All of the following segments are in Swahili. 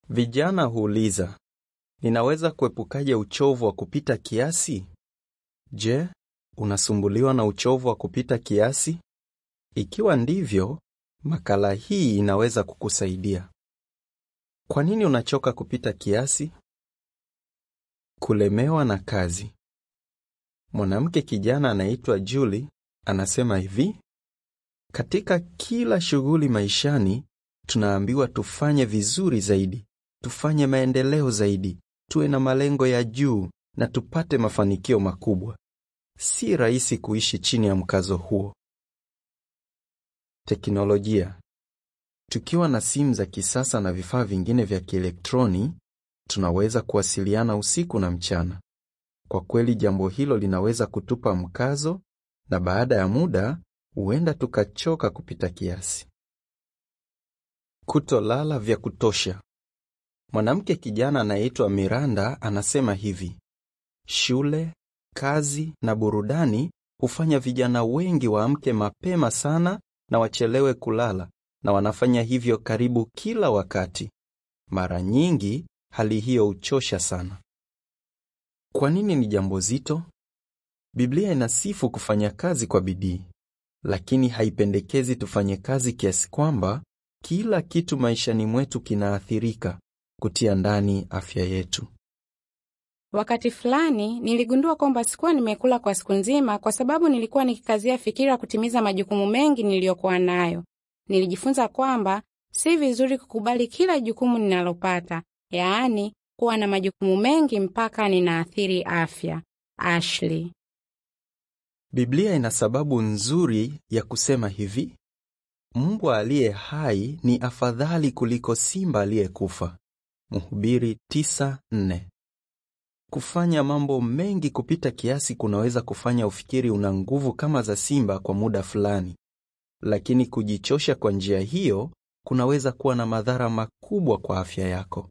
Vijana huuliza, ninaweza kuepukaje uchovu wa kupita kiasi? Je, unasumbuliwa na uchovu wa kupita kiasi? Ikiwa ndivyo, makala hii inaweza kukusaidia. Kwa nini unachoka kupita kiasi? Kulemewa na kazi. Mwanamke kijana anaitwa Julie anasema hivi: katika kila shughuli maishani tunaambiwa tufanye vizuri zaidi, tufanye maendeleo zaidi, tuwe na malengo ya juu na tupate mafanikio makubwa. Si rahisi kuishi chini ya mkazo huo. Teknolojia. Tukiwa na simu za kisasa na vifaa vingine vya kielektroni, tunaweza kuwasiliana usiku na mchana. Kwa kweli jambo hilo linaweza kutupa mkazo na baada ya muda huenda tukachoka kupita kiasi. Kutolala vya kutosha. Mwanamke kijana anayeitwa Miranda anasema hivi: shule, kazi na burudani hufanya vijana wengi waamke mapema sana na wachelewe kulala, na wanafanya hivyo karibu kila wakati. Mara nyingi hali hiyo huchosha sana. Kwa nini ni jambo zito? Biblia inasifu kufanya kazi kwa bidii, lakini haipendekezi tufanye kazi kiasi kwamba kila kitu maishani mwetu kinaathirika, kutia ndani afya yetu. Wakati fulani niligundua kwamba sikuwa nimekula kwa siku nzima kwa sababu nilikuwa nikikazia fikira kutimiza majukumu mengi niliyokuwa nayo. Nilijifunza kwamba si vizuri kukubali kila jukumu ninalopata, yaani kuwa na majukumu mengi mpaka ninaathiri afya. Ashley. Biblia ina sababu nzuri ya kusema hivi: mbwa aliye hai ni afadhali kuliko simba aliyekufa. Mhubiri 9:4. Kufanya mambo mengi kupita kiasi kunaweza kufanya ufikiri una nguvu kama za simba kwa muda fulani, lakini kujichosha kwa njia hiyo kunaweza kuwa na madhara makubwa kwa afya yako.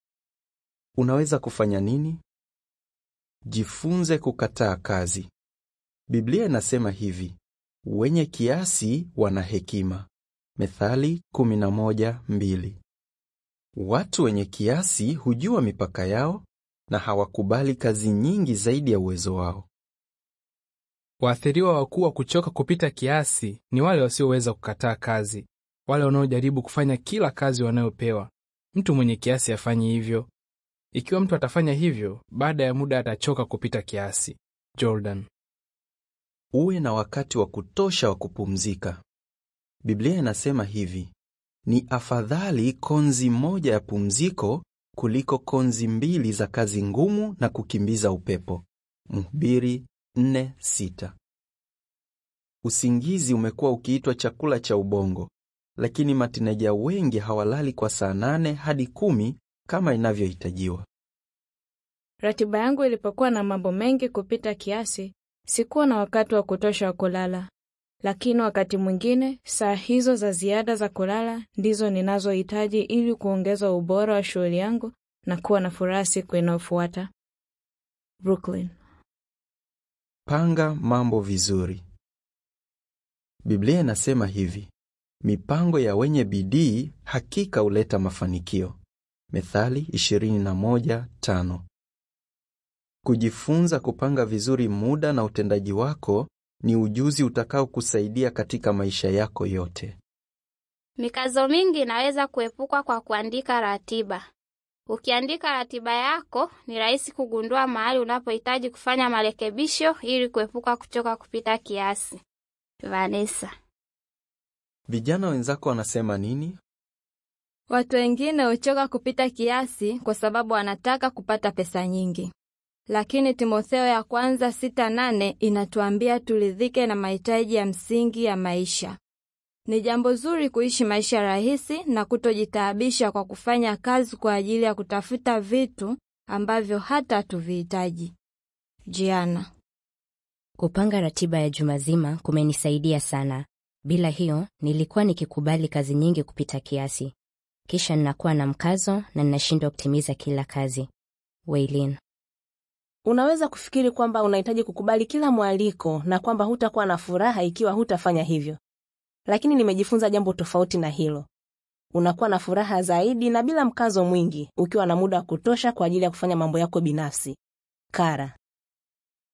Unaweza kufanya nini? Jifunze kukataa kazi. Biblia inasema hivi: wenye kiasi wana hekima. Methali 11:2. Watu wenye kiasi hujua mipaka yao na hawakubali kazi nyingi zaidi ya uwezo wao. Waathiriwa wakuu wa kuchoka kupita kiasi ni wale wasioweza kukataa kazi, wale wanaojaribu kufanya kila kazi wanayopewa. Mtu mwenye kiasi afanye hivyo. Ikiwa mtu atafanya hivyo, baada ya muda atachoka kupita kiasi. Jordan. Uwe na wakati wa kutosha wa kupumzika. Biblia inasema hivi: ni afadhali konzi moja ya pumziko kuliko konzi mbili za kazi ngumu na kukimbiza upepo. Mhubiri 4:6. Usingizi umekuwa ukiitwa chakula cha ubongo, lakini matineja wengi hawalali kwa saa nane hadi kumi kama inavyohitajiwa. Ratiba yangu ilipokuwa na mambo mengi kupita kiasi, sikuwa na wakati wa kutosha wa kulala, lakini wakati mwingine saa hizo za ziada za kulala ndizo ninazohitaji ili kuongeza ubora wa shughuli yangu na kuwa na furaha siku inayofuata. Brooklyn. Panga mambo vizuri. Biblia inasema hivi: mipango ya wenye bidii hakika huleta mafanikio. Methali 21:5. Kujifunza kupanga vizuri muda na utendaji wako ni ujuzi utakaokusaidia katika maisha yako yote. Mikazo mingi inaweza kuepukwa kwa kuandika ratiba. Ukiandika ratiba yako, ni rahisi kugundua mahali unapohitaji kufanya marekebisho ili kuepuka kuchoka kupita kiasi. Vanessa. Vijana wenzako wanasema nini? Watu wengine huchoka kupita kiasi kwa sababu wanataka kupata pesa nyingi, lakini Timotheo ya kwanza sita nane inatuambia turidhike na mahitaji ya msingi ya maisha. Ni jambo zuri kuishi maisha rahisi na kutojitaabisha kwa kufanya kazi kwa ajili ya kutafuta vitu ambavyo hata hatuvihitaji. Jiana. Kupanga ratiba ya juma zima kumenisaidia sana. Bila hiyo, nilikuwa nikikubali kazi nyingi kupita kiasi, kisha ninakuwa na mkazo na ninashindwa kutimiza kila kazi. Waylin. Unaweza kufikiri kwamba unahitaji kukubali kila mwaliko na kwamba hutakuwa na furaha ikiwa hutafanya hivyo, lakini nimejifunza jambo tofauti na hilo. Unakuwa na furaha zaidi na bila mkazo mwingi, ukiwa na muda wa kutosha kwa ajili ya kufanya mambo yako binafsi. Kara.